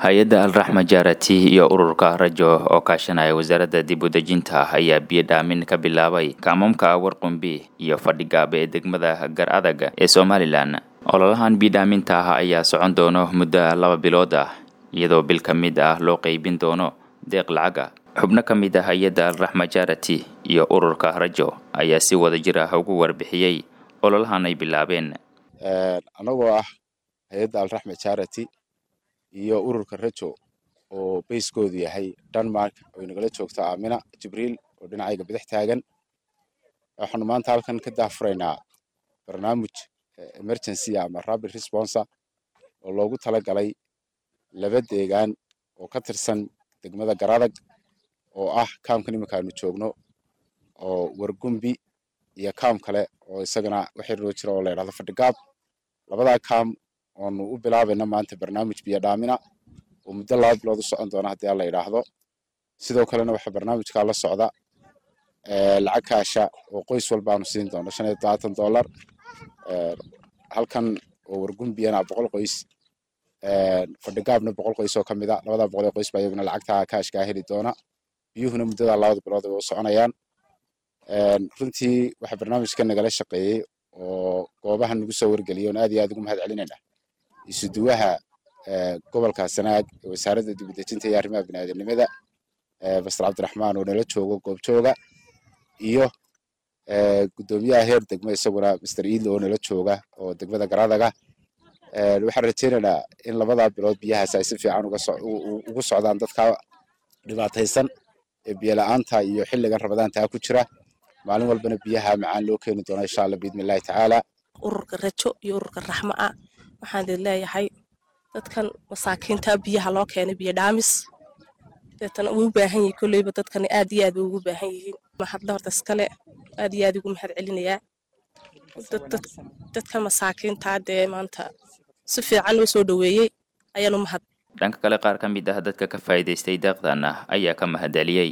hay-adda alraxma jaarati iyo ururka rajo oo kaashanaya wasaaradda dib u dejinta ayaa biyo dhaamin ka bilaabay kaamamka warqumbi iyo fadhigaabe ee degmada gar adag ee somalilan ololahan biidhaaminta ah ayaa socon doono muddo laba bilood ah iyadoo bil ka mid ah loo qeybin doono deeq lacaga xubno ka mid ah hay-adda alraxma jaarati iyo ururka rajo ayaa si wada jir ah ugu warbixiyey ololahan ay bilaabeen anagoo ah hay-adda alraxma charity iyo ururka rajo oo bayskoodu yahay denmark oo inagala joogto aamina jibriil oo dhinacayga bidix taagan waxaanu maanta halkan ka daafuraynaa barnaamij emergency ama rapid responser oo loogu talagalay laba deegaan oo ka tirsan degmada garadag oo ah kaamkan iminka aanu joogno oo wargumbi iyo kaam kale oo isagana waxay roo jira oo la yidhahdo fadhigaab labadaa kaam oonu u bilaabayna maanta barnaamij biyo dhaamina oo muddo laba bilood u socon doona haddii alla yidhaahdo sidoo kalena waxaa barnaamijkaa la socda lacag kaasha oo qoys walbaanu siin doono shan iyo todobaatan dollar halkan oo wargumbiyana boqol qoys fadhigaabna boqol qoys oo ka mid a labadaa boqol ee qoys baa iyaguna lacagtaa kaashkaa heli doona biyuhuna muddadaa labada bilood ay u soconayaan runtii waxaa barnaamijka nagala shaqeeyey oo goobaha nagu soo wargeliyay oon aad iyo aad ugu mahad celinayna isuduwaha gobolka sanaag ee wasaaradda dibudejinta iyo arrimaha biniaadamnimada bastar cabdiraxmaan oo nala joogo goobjooga iyo guddoomiyaha heer degmo isaguna master iidle oo nala jooga oo degmada garadaga waxaan rajaynaynaa in labadaa bilood biyahaas ay si fiican ugu socdaan dadka dhibaataysan ee biyo la-aanta iyo xilligan rabadaantaa ku jira maalin walbana biyaha macaan loo keeni doona insha alla biidni illahi tacaala ururka rajo iyo ururka raxma ah waxaan idin leeyahay dadkan masaakiinta biyaha loo keenay biyo dhaamis deetana uu u baahan yahay kolleyba dadkani aad iyo aad bay ugu baahan yihiin mahadla horta iskale aad iyo aad ugu mahad celinayaa dadka masaakiintaa dee maanta si fiican loo soo dhoweeyey ayaanu mahad dhanka kale qaar ka mid ah dadka ka faa'iidaystay deeqdan ah ayaa ka mahadceliyey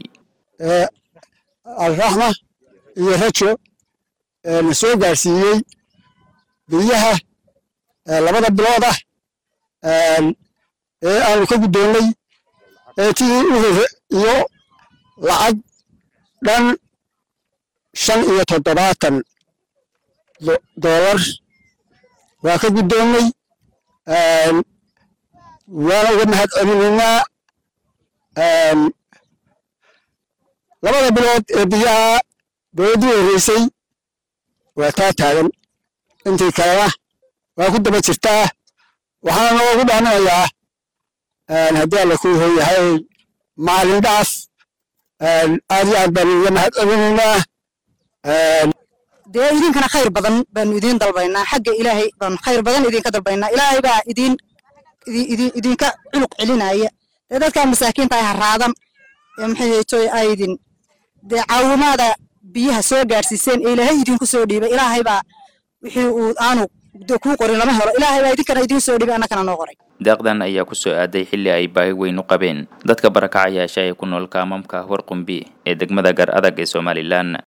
alraxma iyo rajo na soo gaarsiiyey biyaha labada bilood ah ee aanu ka guddoonnay tii u hore iyo lacag dhan shan iyo toddobaatan doolar waa ka guddoonnay waana uga mahad celinaynaa labada bilood ee biyaha dowladdii horreysay waa taa taagan intii kalena waa ku daba jirtaa waxaana noogu dhaaminayaa haddii alla kuu hor yahay maalin dhaaf aad iyo aad baanu uga mahad celinaynaa dee idinkana khayr badan baanu idiin dalbaynaa xagga ilaahay baanu khayr badan idinka dalbaynaa ilaahay baa idin idinka culuq celinaya dee dadkaa masaakiinta ay haraadan ee maxaytoy aydin dee caawimaada biyaha soo gaadhsiiseen ee ilaahay idinku soo dhiibay ilaahay baa wixii uu aanu kuu qorin lama helo ilaahay baa idinkana idiin soo dhiibay annakana noo qoray deeqdan ayaa ku soo aaday xilli ay baahi weyn u qabeen dadka barakacayaasha ee ku nool kaamamka warqumbi ee degmada gar adag ee somalilan